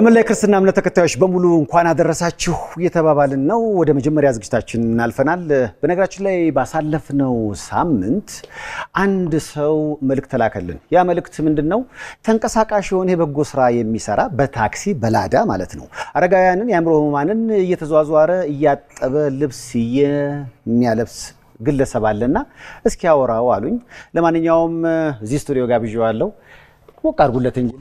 ለመላ ክርስትና እምነት ተከታዮች በሙሉ እንኳን አደረሳችሁ እየተባባልን ነው። ወደ መጀመሪያ ዝግጅታችን እናልፈናል። በነገራችን ላይ ባሳለፍነው ሳምንት አንድ ሰው መልእክት ተላከልን። ያ መልእክት ምንድን ነው? ተንቀሳቃሽ የሆነ የበጎ ስራ የሚሰራ በታክሲ በላዳ ማለት ነው አረጋውያንን የአእምሮ ህሙማንን እየተዟዟረ እያጠበ ልብስ የሚያለብስ ግለሰብ አለና እስኪ ያወራው አሉኝ። ለማንኛውም እዚህ ስቱዲዮ ጋብዣዋለሁ። ሞቅ አድርጉለት እንጂ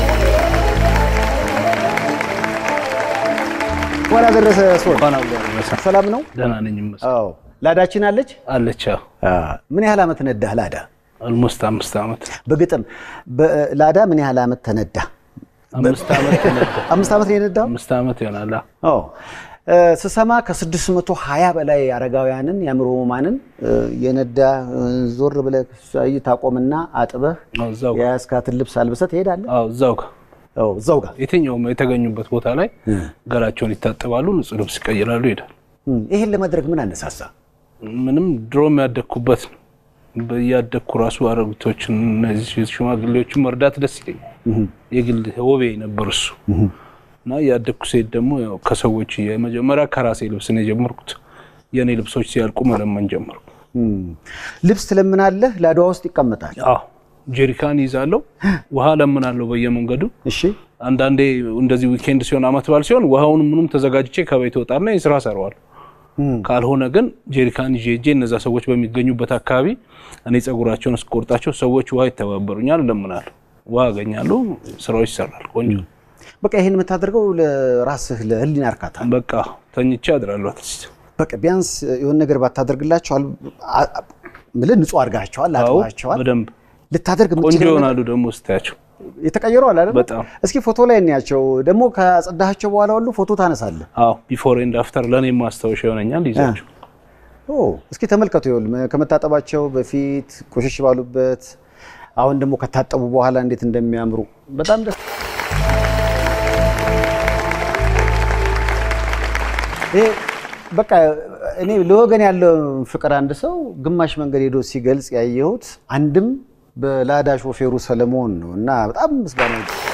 እንኳን አደረሰ። ሰላም ነው? ደህና ነኝ ይመስል አዎ። ላዳችን አለች አለች። ምን ያህል ዓመት ነዳህ ላዳ? አልሞስት አምስት ዓመት በግጥም ላዳ ምን ያህል ዓመት ተነዳ? አምስት ዓመት ነዳ። አምስት ዓመት ነው የነዳው? አምስት ዓመት ይሆናል። አዎ። ስሰማ ከ620 በላይ አረጋውያንን የአእምሮ ህሙማንን የነዳ ዞር ብለህ ታቆምና አጥበህ አዎ፣ እዛው ጋር የያዝካትን ልብስ አልብሰህ ትሄዳለህ? አዎ፣ እዛው ጋር አዎ፣ እዛው ጋር የትኛውም የተገኙበት ቦታ ላይ ገላቸውን ይታጠባሉ፣ ንጹህ ልብስ ይቀይራሉ፣ ይሄዳል። እም፣ ይሄን ለማድረግ ምን አነሳሳ? ምንም ድሮም ያደግኩበት ነው። እያደግኩ ራሱ አረጉቶችን እነዚህ ሽማግሌዎችን መርዳት ደስ ይለኛል። የግል ወቤ ነበር እሱ እና እያደግኩ ሴት ደግሞ ያው ከሰዎች የመጀመሪያ ከራሴ ልብስ ነው የጀመርኩት። የእኔ ልብሶች ሲያልቁ መለመን ጀመርኩ። እም፣ ልብስ ትለምናለህ፣ ላዳዋ ውስጥ ይቀመጣል። አዎ ጀሪካን ይዛለሁ፣ ውሃ ለምናለሁ በየመንገዱ። እሺ አንዳንዴ እንደዚህ ዊኬንድ ሲሆን አመት በዓል ሲሆን ውሃውን ምኑም ተዘጋጅቼ ከቤት ወጣና የስራ ሰራዋለሁ። ካልሆነ ግን ጀሪካን ይዤ ሄጄ እነዛ ሰዎች በሚገኙበት አካባቢ እኔ ጸጉራቸውን እስቆርጣቸው ሰዎች ውሃ ይተባበሩኛል፣ እለምናለሁ፣ ውሃ አገኛለሁ፣ ስራዎች ይሰራል። ቆንጆ በቃ ይሄን የምታደርገው ለራስህ ለህሊና እርካታ ነው። በቃ ተኝቼ አድራለሁ። አትሊስት በቃ ቢያንስ የሆነ ነገር ባታደርግላቸው አል- አ- አ- ምልህ ንጹህ አድርጋቸዋል፣ አዎ አጥባቸዋል። በደንብ ልታደርግ ቆንጆ የምትችለው ነገር ይሆናሉ ደግሞ ስታያቸው። የተቀየሩ አለ አይደል? በጣም እስኪ ፎቶ ላይ እንያቸው። ደግሞ ከጸዳሃቸው በኋላ ሁሉ ፎቶ ታነሳለህ። አዎ ቢፎር ኤንድ አፍተር ለእኔ ማስታወሻ ይሆነኛል። ይዛቸው ኦ እስኪ ተመልከቱ። ይኸውልህ ከመታጠባቸው በፊት ቆሸሽ ባሉበት፣ አሁን ደግሞ ከታጠቡ በኋላ እንዴት እንደሚያምሩ በጣም ደስ ይሄ በቃ እኔ ለወገን ያለው ፍቅር አንድ ሰው ግማሽ መንገድ ሄዶ ሲገልጽ ያየሁት አንድም በላዳ ሾፌሩ ሰለሞን ነው እና በጣም ምስጋና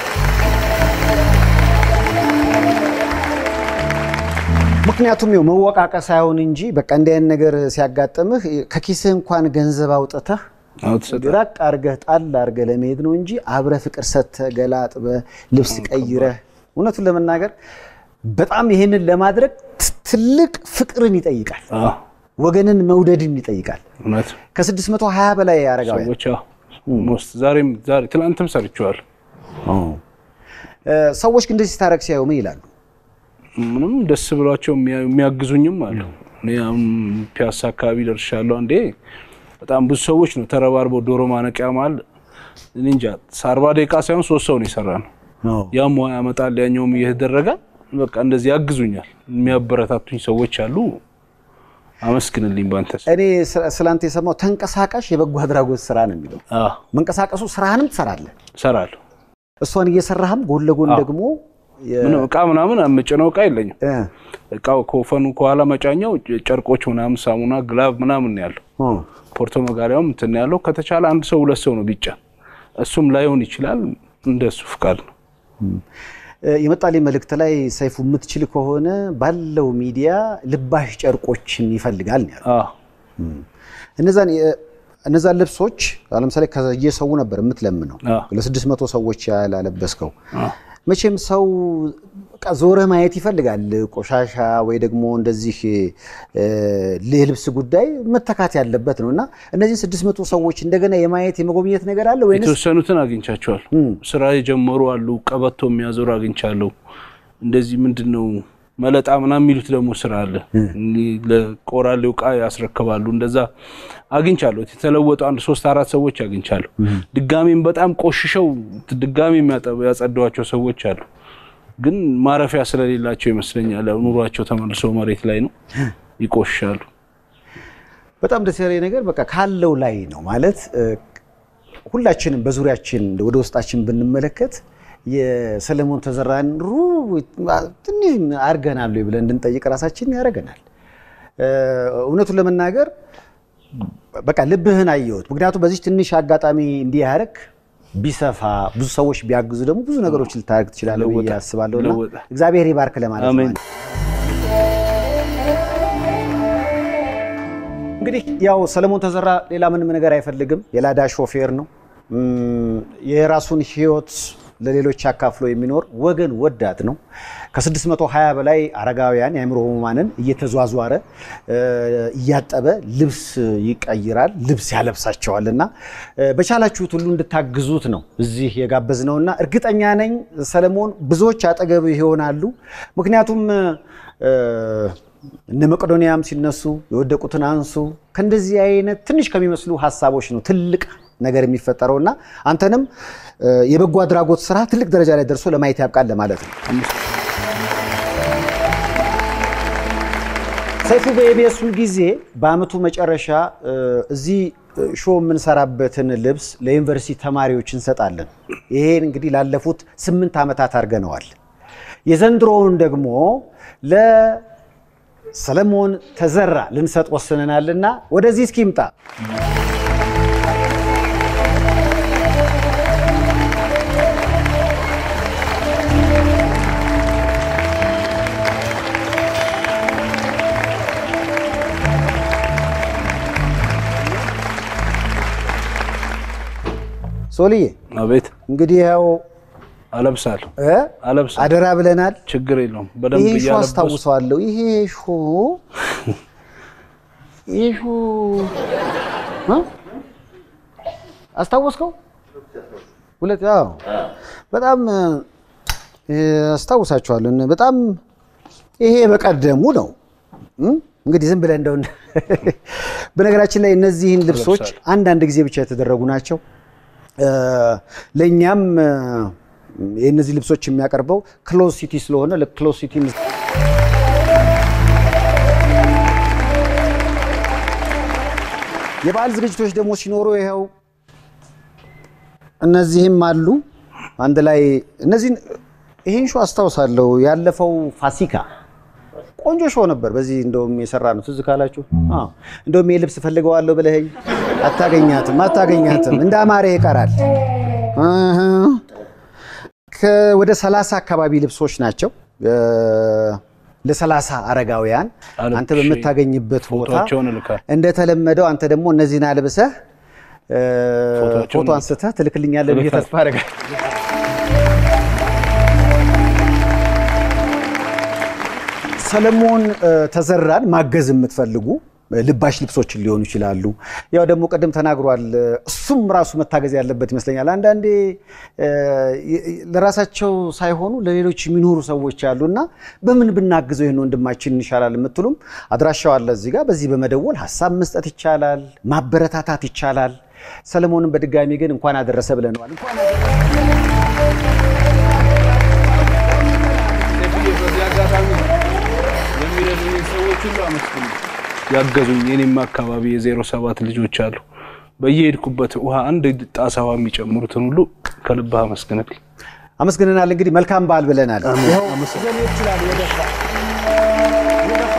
ምክንያቱም ይኸው መወቃቀስ ሳይሆን እንጂ በቃ እንዲህ አይነት ነገር ሲያጋጥምህ ከኪስህ እንኳን ገንዘብ አውጥተህ አዎ ትሰጣለህ። ራቅ አርገህ ጣል አርገህ ለመሄድ ነው እንጂ አብረህ ፍቅር ሰጥተህ ገላ አጥበህ ልብስ ቀይረህ እውነቱን ለመናገር በጣም ይሄንን ለማድረግ ት- ትልቅ ፍቅርን ይጠይቃል። አዎ ወገንን መውደድን ይጠይቃል። እውነት ከ620 በላይ አረጋውያን ሰዎች አዎ ሞስት ዛሬም ዛሬ ትናንትም ሰርቼዋለሁ። እ፣ ሰዎች ግን እንደዚህ ስታደርግ ሲያዩ ምን ይላሉ? ምንም ደስ ብሏቸው የሚያ- የሚያግዙኝም አሉ። እኔ አሁን ፒያሳ አካባቢ ደርሻለሁ። አንዴ በጣም ብዙ ሰዎች ነው ተረባርበው ዶሮ ማነቂያ መሀል እኔ እንጃ አርባ ደቂቃ ሳይሆን ሶስት ሰው ነው የሰራ ነው። ያም ውሃ ያመጣል ያኛውም እየተደረገ በቃ እንደዚህ ያግዙኛል። የሚያበረታቱኝ ሰዎች አሉ። አመስግንልኝ ባንተ ስም። እኔ ስለ- ስላንተ የሰማው ተንቀሳቃሽ የበጎ አድራጎት ስራ ነው የሚለው። አዎ መንቀሳቀሱ ስራህንም ትሰራለህ፣ እሰራለሁ። እሷን እየሰራህም ጎን ለጎን ደግሞ የ- ምንም እቃ ምናምን የምጭነው እቃ የለኝም። እ፣ እቃው ከወፈኑ ከኋላ መጫኛው ጨርቆች ምናምን፣ ሳሙና፣ ግላቭ ምናምን ነው ያለው። እ፣ ፖርቶ መጋሪያውም እንትን ነው ያለው። ከተቻለ አንድ ሰው ሁለት ሰው ነው ቢጫ፣ እሱም ላይሆን ይችላል። እንደሱ ፍቃድ ነው። እ፣ የመጣልኝ መልእክት ላይ ሰይፉ የምትችል ከሆነ ባለው ሚዲያ ልባሽ ጨርቆችን ይፈልጋል ነው ያለው። አዎ እነዛን የ- እነዛን ልብሶች አሁን ለምሳሌ ከየሰው ነበር የምትለምነው አዎ ለስድስት መቶ ሰዎች ያህል አለበስከው። አዎ መቼም ሰው በቃ ዞረህ ማየት ይፈልጋል። ቆሻሻ ወይ ደግሞ እንደዚህ እ፣ የልብስ ጉዳይ መተካት ያለበት ነው እና እነዚህን ስድስት መቶ ሰዎች እንደገና የማየት የመጎብኘት ነገር አለ ወይንስ የተወሰኑትን አግኝቻቸዋል። ስራ የጀመሩ አሉ። ቀበቶ የሚያዞሩ አግኝቻለሁ። እንደዚህ ምንድን ነው መለጣ ምናምን የሚሉት ደግሞ ስራ አለ። እኒህ ለቆራሌው ዕቃ ያስረክባሉ። እንደዛ አግኝቻለሁ። የተለወጡ አንድ ሶስት አራት ሰዎች አግኝቻለሁ። ድጋሜም በጣም ቆሽሸው ድጋሜ የሚያጠ- ያጸዷቸው ሰዎች አሉ። ግን ማረፊያ ስለሌላቸው ይመስለኛል። ያው ኑሯቸው ተመልሶ መሬት ላይ ነው፣ ይቆሻሉ። በጣም ደስ ያለኝ ነገር በቃ ካለው ላይ ነው ማለት እ፣ ሁላችንም በዙሪያችን ወደ ውስጣችን ብንመለከት የሰለሞን ተዘራን ሩ ትንሽ አድርገናል ወይ ብለን እንድንጠይቅ ራሳችን ያደርገናል። እ፣ እውነቱን ለመናገር በቃ ልብህን አየሁት። ምክንያቱም በዚህ ትንሽ አጋጣሚ እንዲህ ያደረግ ቢሰፋ ብዙ ሰዎች ቢያግዙ ደግሞ ብዙ ነገሮች ልታደርግ ትችላለህ ብዬ ይለወጣል፣ አስባለሁ እና ይለወጣል። እግዚአብሔር ይባርክ ለማለት ነው። አሜን። እንግዲህ ያው ሰለሞን ተዘራ ሌላ ምንም ነገር አይፈልግም። የላዳ ሾፌር ነው። እም፣ የራሱን ሕይወት ለሌሎች አካፍሎ የሚኖር ወገን ወዳድ ነው። ከ620 በላይ አረጋውያን የአእምሮ ህሙማንን እየተዟዟረ እ፣ እያጠበ ልብስ ይቀይራል፣ ልብስ ያለብሳቸዋል እና እ፣ በቻላችሁት ሁሉ እንድታግዙት ነው እዚህ የጋበዝነውና እርግጠኛ ነኝ ሰለሞን ብዙዎች አጠገብ ይሆናሉ። ምክንያቱም እ፣ እነ መቄዶንያም ሲነሱ የወደቁትን አንሱ ከእንደዚህ አይነት ትንሽ ከሚመስሉ ሀሳቦች ነው ትልቅ ነገር የሚፈጠረው እና አንተንም እ፣ የበጎ አድራጎት ስራ ትልቅ ደረጃ ላይ ደርሶ ለማየት ያብቃል ለማለት ነው። ሰይፉ በኢቢኤስ ሁልጊዜ በአመቱ መጨረሻ እ፣ እዚህ ሾው የምንሰራበትን ልብስ ለዩኒቨርሲቲ ተማሪዎች እንሰጣለን። ይሄን እንግዲህ ላለፉት ስምንት ዓመታት አድርገነዋል። የዘንድሮውን ደግሞ ለሰለሞን ተዘራ ልንሰጥ ወስነናልና ወደዚህ እስኪ ይምጣ። ሶልዬ አቤት እንግዲህ ያው አለብሳለሁ እ አለብሳለሁ። አደራ ብለናል። ችግር የለውም። በደንብ ይሄ ሾ እያለበስኩ አስታውሰዋለሁ። ይሄ ሾ ይሄ ሾ እ? አስታወስከው? ሁለት አዎ፣ በጣም እ፣ አስታውሳቸዋለሁ። እነ- በጣም ይሄ በቀደሙ ነው እ? እንግዲህ ዝም ብለህ እንደው በነገራችን ላይ እነዚህን ልብሶች እለብሳለሁ። አንዳንድ ጊዜ ብቻ የተደረጉ ናቸው። እ፣ ለእኛም እ፣ የእነዚህ ልብሶች የሚያቀርበው ክሎዝ ሲቲ ስለሆነ ለክሎዝ ሲቲ የበዓል ዝግጅቶች ደግሞ ሲኖሩ ይኸው እነዚህም አሉ አንድ ላይ እነዚህን ይህን ሾ አስታውሳለሁ። ያለፈው ፋሲካ ቆንጆ ሾ ነበር። በዚህ እንደውም የሰራ ነው ትዝ ካላችሁ። አዎ እንደውም ይህ ልብስ ፈልገዋለሁ ብለኸኝ አታገኛትም አታገኛትም እንደ አማረ ይቀራል። እህ። ከ- ወደ ሰላሳ አካባቢ ልብሶች ናቸው ለሰላሳ አረጋውያን አልብሼ አንተ በምታገኝበት ቦታ ፎቶቸውን እልካለሁ። እንደተለመደው አንተ ደግሞ እነዚህን አልብሰህ እ፣ ፎቶቸውን ፎቶ አንስተህ ትልክልኛለህ ብዬ ተስፋ አደርጋለሁ። ሰለሞን እ፣ ተዘራን ማገዝ የምትፈልጉ እ፣ ልባሽ ልብሶችን ሊሆኑ ይችላሉ። ያው ደግሞ ቅድም ተናግሯል። እ፣ እሱም ራሱ መታገዝ ያለበት ይመስለኛል። አንዳንዴ እ፣ የ- የ- ለራሳቸው ሳይሆኑ ለሌሎች የሚኖሩ ሰዎች አሉ እና በምን ብናግዘው ይህን ወንድማችን ይሻላል የምትሉም አድራሻው አለ እዚህ ጋር። በዚህ በመደወል ሀሳብ መስጠት ይቻላል፣ ማበረታታት ይቻላል። ሰለሞንን በድጋሚ ግን እንኳን አደረሰ ብለነዋል። እንኳን በዚህ አጋጣሚ የሚረዱኝ ሰዎች ሁሉ አመስግኑ። ያገዙኝ የኔም አካባቢ የዜሮ ሰባት ልጆች አሉ። በየሄድኩበት ውሃ አንድ ጣሳ ውሃ የሚጨምሩትን ሁሉ ከልብህ አመስግንልኝ። አመስግነናል። እንግዲህ መልካም በዓል ብለናል። ይኸው ይዘን ይችላል ወደ